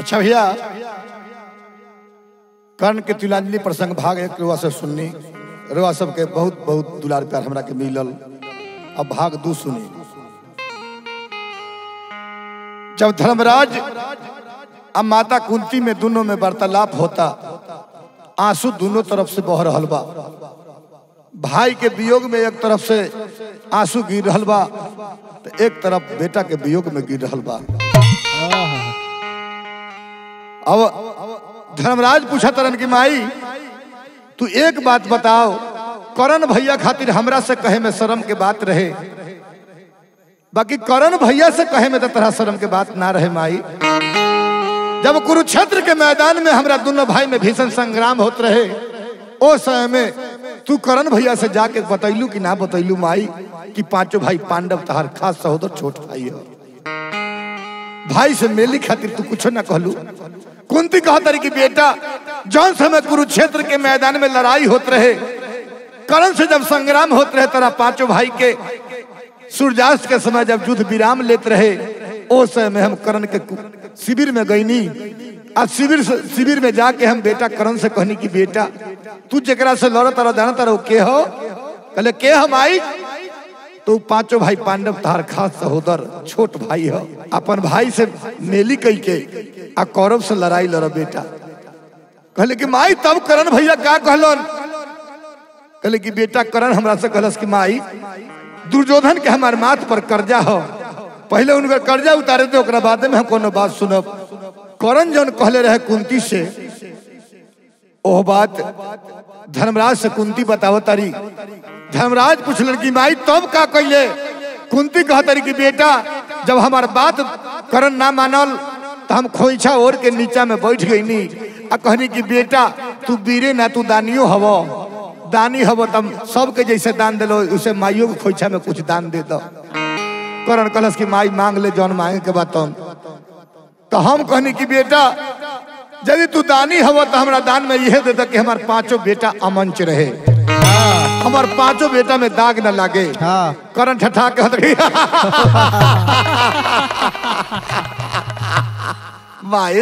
अच्छा भैया कर्ण के तिलांजलि प्रसंग भाग एक रुआ से सुननी रुआ सबके बहुत बहुत दुलार प्यार हमरा के मिलल अब भाग दू सुनी जब धर्मराज अब माता कुंती में दोनों में वार्तालाप होता आंसू दोनों तरफ से बह रहल बा भाई के वियोग में एक तरफ से आंसू गिर रहल बा तो एक तरफ बेटा के वियोग में गिर रहल बा अब धर्मराज पूछा तरन की माई तू एक बात बताओ करण भैया खातिर हमरा से कहे में शर्म के बात रहे बाकी करण भैया से कहे में तो तरह शर्म के बात ना रहे माई जब कुरुक्षेत्र के मैदान में हमरा दोनों भाई में भीषण संग्राम होत रहे ओ समय में तू करण भैया से जाके बतैलू कि ना बतैलू माई कि पांचों भाई पांडव तहार खास सहोदर छोट भाई हो भाई से मेली खातिर तू कुछ ना कहलू कुंती कहा तरी की बेटा जौन समय कुरुक्षेत्र के मैदान में लड़ाई होत रहे करण से जब संग्राम होत रहे तेरा पांचों भाई के सूर्यास्त के समय जब युद्ध विराम लेत रहे ओ समय में हम करण के कु- शिविर में गईनी आ शिविर से शिविर में जाके हम बेटा करण से कहनी कि बेटा तू जरा से लड़ तारा जाना तारा वो के हो कहले के हम आई तो पांचों भाई पांडव तार खास सहोदर छोट भाई हो अपन भाई से मेली कई के आ कौरव से लड़ाई लड़ बेटा कहले कि माई तब करण भैया का कहलन कहले कि बेटा करण हमरा से कहलस कि माई दुर्योधन के हमार माथ पर कर्जा हो पहले उनका कर्जा उतारे थे ओकरा बाद में हम कोनो बात सुनब करण जौन कहले रहे कुंती से ओह बात धर्मराज से कुंती बतावो तारी धर्मराज पूछलन कि माई तब का कैले कुंती कह तारी कि बेटा जब हमार बात करण ना मानल तो हम खोइछा ओढ़ के नीचा में बैठ गईनी आ कहनी कि बेटा तू बीरे ना तू दानियो हवो दानी हवो तम सबके जैसे दान दिलो उसे माइयों के खोइछा में कुछ दान दे दो करण कलश की माई मांग ले जौन मांगे के बाद तुम तो हम कहनी कि बेटा यदि तू दानी हव तो हमरा दान में यह दे दे कि हमार पांचों बेटा अमंच रहे हमार पांचों बेटा में दाग न लागे हाँ करण ठठा के हंस रही माई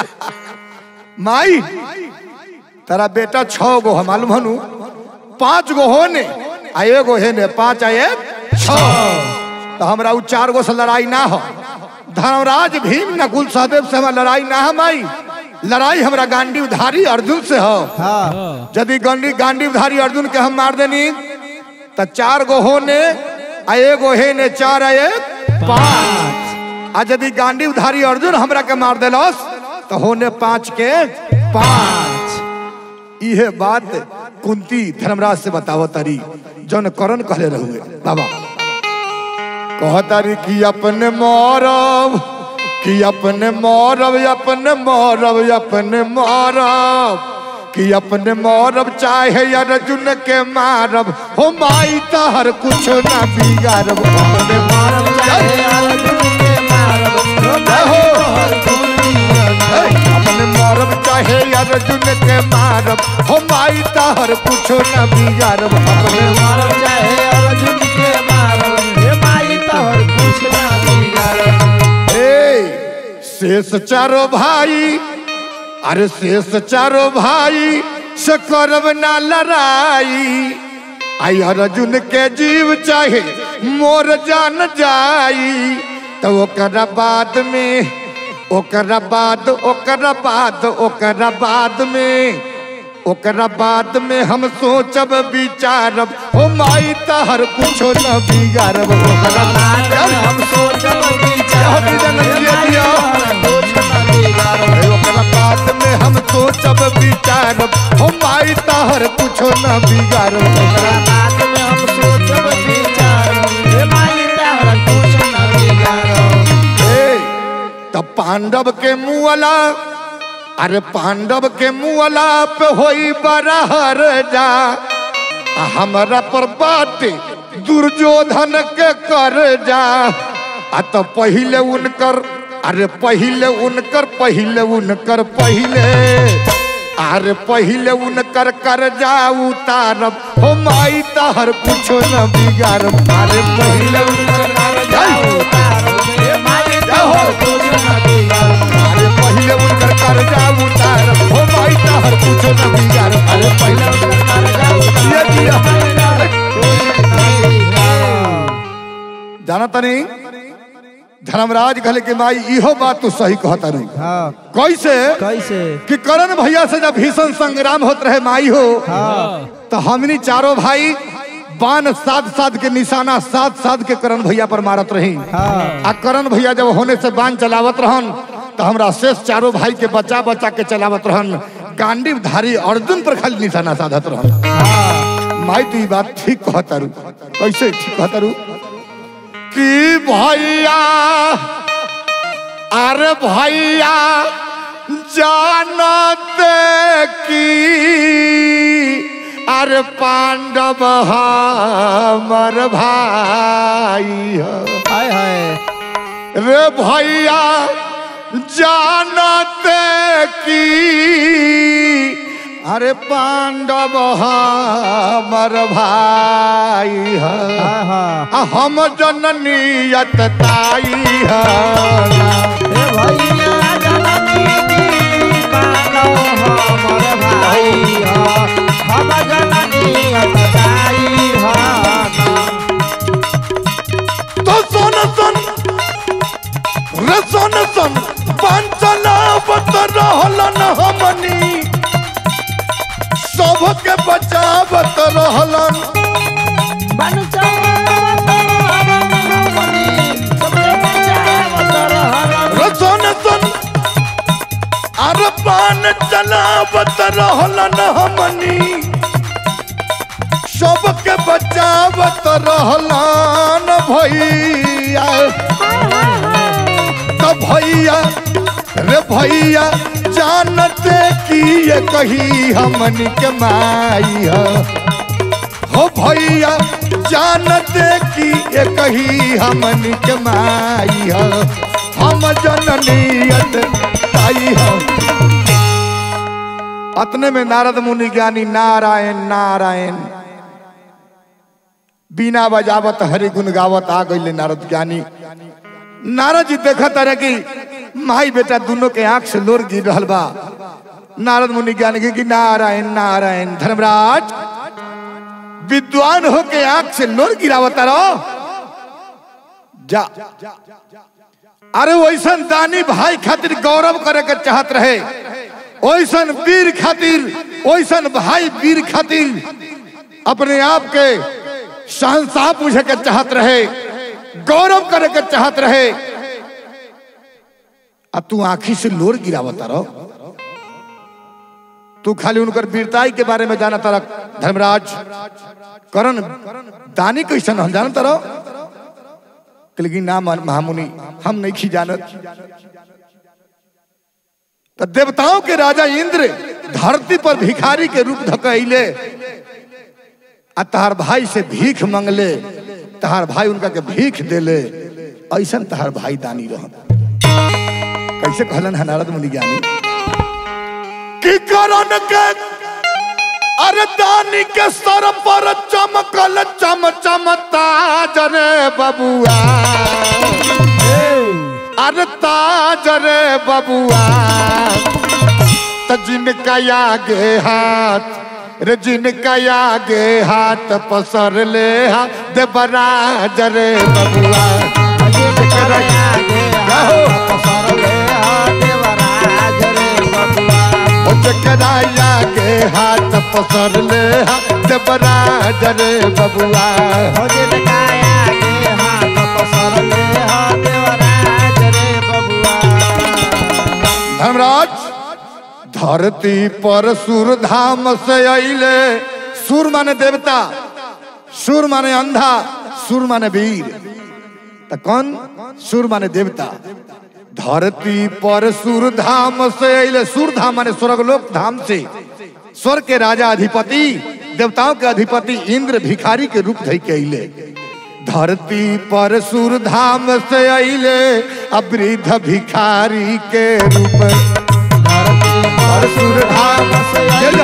माई तेरा बेटा छह गो है मालूम हनु पांच गो हो ने आ एगो है ने पांच आ एक छह तो हमरा उ चार गो से लड़ाई ना हो धर्मराज भीम नकुल सहदेव से हमारा लड़ाई ना है माई लड़ाई हमरा गांडी उधारी अर्जुन से हो हाँ यदि गांडी गांडी उधारी अर्जुन के हम मार देनी तो चार गो हो ने आ एगो है ने चार आ एक पांच आ यदि गांडी उधारी अर्जुन हमरा के मार देलस तो होने पांच के पांच इहे बात कुंती धर्मराज से बतावो तारी जौन करण कहले रहुए बाबा कहतारी कि अपने मरब कि अपने मरब अपने मरब अपने मरब कि अपने मरब चाहे अर्जुन के मारब हो माई तहर कुछ ना बिगाड़ब अपने मारब चाहे अर्जुन के मारब जय हो हे, अपने मरब चाहे अर्जुन के मारब हो माई तहर कुछ ना बिगाड़ब अपने मारब चाहे अर्जुन के मारब हे माई तोहर कुछ ना बिगाड़ब ए, शेष चारो भाई अरे शेष चारो भाई से करब ना लड़ाई आई अर्जुन के जीव चाहे मोर जान जाई तो ओकरा बाद में ओकरा बाद ओकरा बाद ओकरा बाद में ओकरा बाद में हम सोचब विचारब हो माई तहर कुछो न बिगाड़ब ओकरा बाद में हम सोचब विचारब। हे ओकरा बाद में हम सोचब विचारब हो माई तहर कुछो न बिगाड़ब ओकरा बात में हम सोचब विचारब हे माई तोहर कुछ ना बिगाड़ब ए, तब पांडव के मुअला अरे पांडव के मुअला पे होई बड़ा हर जा आ हमरा पर बाटे दुर्योधन के कर जा आ तो पहिले उनकर अरे पहिले उनकर पहिले उनकर पहिले अरे पहिले उनकर कर जा उतारब हो माई तहर कुछो न बिगाड़ब अरे पहिले उनकर कर जा हे माई जय हो। तोहर कुछ ना बिगाड़ब अरे पहिले उनकर तनी धर्मराज कहले कि माई इहो बात तू सही कहता नहीं हाँ कैसे कैसे कि करण भैया से जब भीषण संग्राम होत रहे माई हो हाँ तो हमनी चारों भाई बाण साध साध के निशाना साध साध के करण भैया पर मारत रही हाँ आ करण भैया जब होने से बाण चलावत रहन तो हमरा शेष चारों भाई के बचा बचा के चलावत रहन गांडीव धारी अर्जुन पर खाली निशाना साधत रहन हाँ माई तू ई बात ठीक कहतारू कैसे ठीक कहतारू कि भैया अरे भैया जानते की अरे पांडव हमर भाई ह हाय हाय रे भैया जानते की अरे पांडव हमर भाई है हाँ हाँ आ हम जननियत ताई है हे भैया जननी की मानो हमर भाई हा हम जननी अतदाई हा तो सुन सुन रे सुन सुन पंचलावत रहलन हमनी सबके बचावत रहलन रे सुन सुन अरे पान चलावत रहलन हमनी सबके बचावत रहलन भैया तो भैया रे भैया जानते कि ये कही हमन के माई है हो भैया जानते कि ये कही हमन के माई है हम जननियत ताई है अतने में नारद मुनि ज्ञानी नारायण नारायण बीना बजावत हरि गुण गावत आ गई नारद ज्ञानी नारद जी देखत रहे कि माई बेटा दोनों के आंख से लोर गिर रहल बा नारद मुनि ज्ञानी के कि नारायण नारायण धर्मराज विद्वान हो के आंख से लोर गिरावता रहो जा अरे वैसन दानी भाई खातिर गौरव करे के चाहत रहे वैसन वीर खातिर वैसन भाई वीर खातिर अपने आप के शहनशाह पूछे के चाहत रहे गौरव करे के चाहत रहे अब तू आंखी से लोर गिरावता रहो तू खाली उनकर वीरताई के बारे में जाना तारा धर्मराज करण दानी कैसन हम जानता रहो लेकिन ना मान- महामुनि हम नहीं खी जानत तो देवताओं के राजा इंद्र धरती पर भिखारी के रूप धकैले आ तहार भाई से भीख मंगले तहार भाई उनका के भीख देले ऐसन तहार भाई दानी रहन कैसे कहलन है नारद मुनि ज्ञानी कि करण के अरे दानी के सर पर चमकल चम चम ताज रे बबुआ अरे ताज रे बबुआ त जिनका आगे हाथ रे जिनका आगे हाथ पसर ले हा देवराज रे बबुआ ओ जकरा आगे हाथ पसर ले हा देवराज रे बबुआ धर्मराज धरती पर सुर धाम से अइले सुर माने देवता सुर माने अंधा सुर माने वीर तो कौन सुर माने देवता धरती पर सुर धाम से अइले सुर धाम माने स्वर्गलोक धाम से स्वर्ग के राजा अधिपति देवताओं के अधिपति इंद्र भिखारी के रूप धई के अइले धरती पर सुर धाम से अइले अब वृद्ध भिखारी के रूप पर सुर धाम से अइले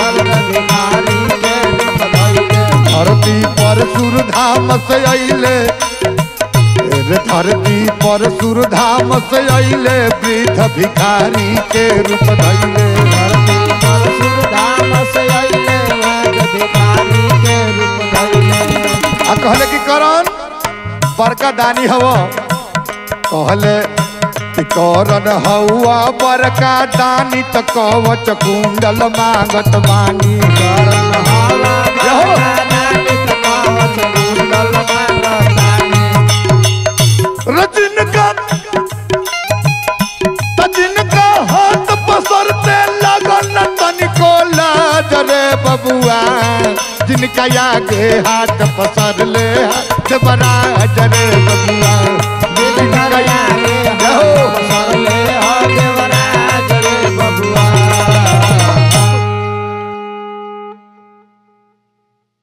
धरती पर सुर धाम से अइले रे धरती पर सुर धाम से अइले वृद्ध भिखारी के रूप धइले आ कहले कि करण बड़का दानी हव कहले कि करन हौआ बड़का दानी त कवच कुंडल मांगत बानी करन हवा यहो। दानी त कवच कुंडल मांगतानी रजन का तजिन का हाथ पसरते लगन तनिको लाज रे बबुआ जिनका आगे हाथ पसर ले हाथ बराज रे बबुआ